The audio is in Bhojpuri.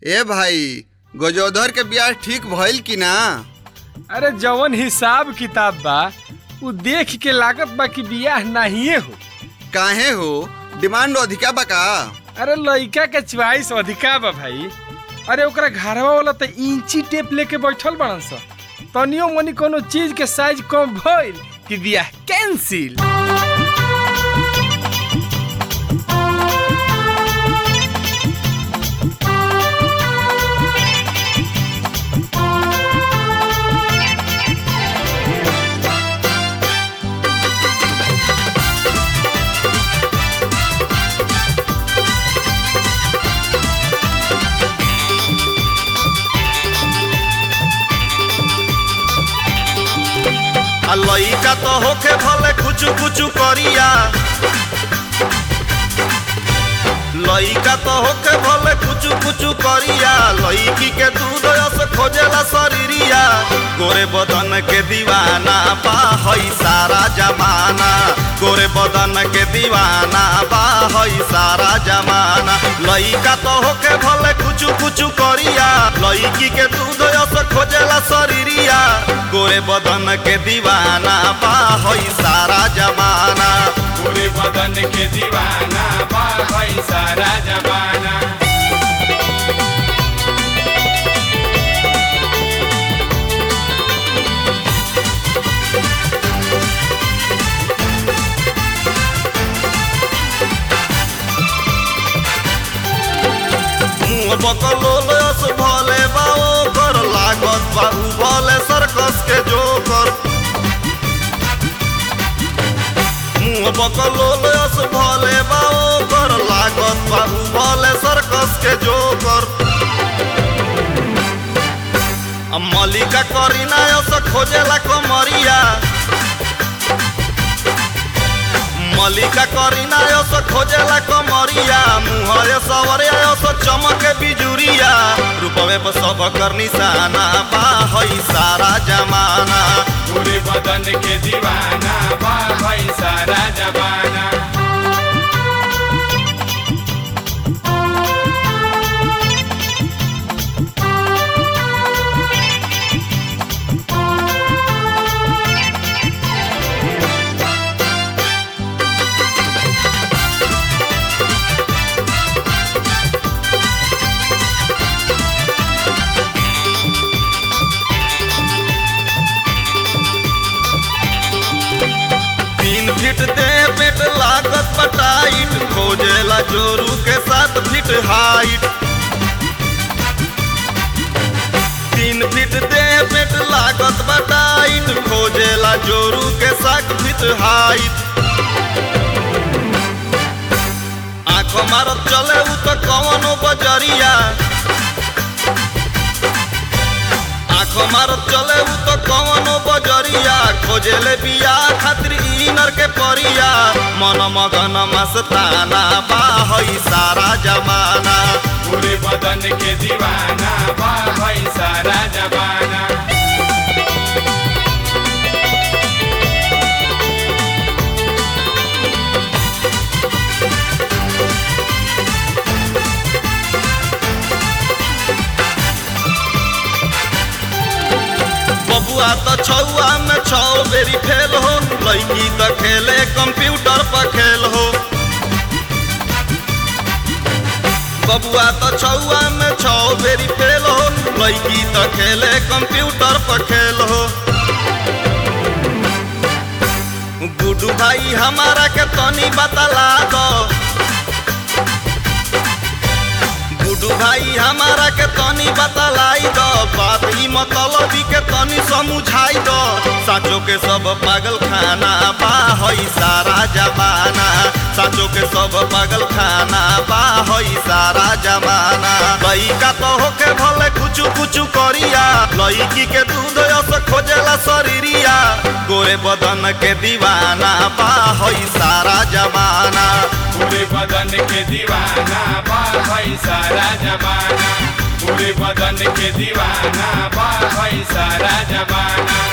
ए भाई गजोधर के ब्याह ठीक भइल कि ना अरे जवन हिसाब किताब बा उ देख के लागत बा कि बियाह नाहिए हो काहे हो डिमांड अधिका बा का अरे लइका के च्वाइस अधिका बा भाई अरे ओकरा घरवा वाला त इंची टेप लेके बैठल बड़न स तनियो मनी कोनो चीज के साइज कम भइल कि बियाह कैंसिल आ लइका तो होखे भले कुचु कुचु करिया लइका तो होखे भले कुचु कुचु करिया लइकी के दूध रस खोजेला शरीरिया गोरे बदन के दीवाना बा हई सारा जमाना गोरे बदन के दीवाना बा हई सारा जमाना लइका तो होखे भले कुचु कुचु करिया लइकी के दूध रस खोजेला शरीरिया गोरे बदन के दीवाना बा हई सारा जमाना पूरे बदन के दीवाना बा भाई सारा जमाना मुंह बकलोलस भले बा ओकर लागत बा उ भले सर्कस के जोकर मुंह बकलोलस भले बा ओकर लागत बा उ भले सर्कस के जोकर आ मलिका करीना यस खोजेला कमरिया मलिका करीना यस खोजेला कमरिया मुहरे सवरिया यस चमके बिजुरिया रूपवे पर सब कर निशाना बा हई सारा जमाना पूरे बदन के दीवाना बा भाई सारा जमाना तीन फीट दे पेट लागत पटाइट खोजेला जोरू के साथ फीट हाइट तीन फीट दे पेट लागत बटाइट खोजेला जोरू के साथ फीट हाइट आँख मारत चले उ तो कवनो बजरिया आँख मारत चले उ तो कवनो बजरिया खोजेले बिया खातिर इनर के परिया मन मगन मस्ताना बा हई सारा जमाना पूरे बदन के दीवाना बा भाई सारा जमाना बबुआ तो छौआ में छौ बेरी फेल हो लड़की तो खेले कंप्यूटर पर खेल हो बबुआ तो छौआ में छौ बेरी फेल हो लड़की तो खेले कंप्यूटर पर खेल हो गुडू भाई हमारा के तनी बतला दो गुडू भाई हमारा के तनी बतलाई दो बात ही मतलबी के तनी समझाई दो साचो के सब पागल खाना बा हई सारा जमाना साचो के सब पागल खाना बा हई सारा जमाना लइका तो होके भले कुचु कुचु करिया लइकी के दूध यस खोजेला शरीरिया गोरे बदन के दीवाना बा हई सारा जमाना पूरे बदन के दीवाना बा भाई सारा जमाना पूरे बदन के दीवाना बा भाई सारा जमाना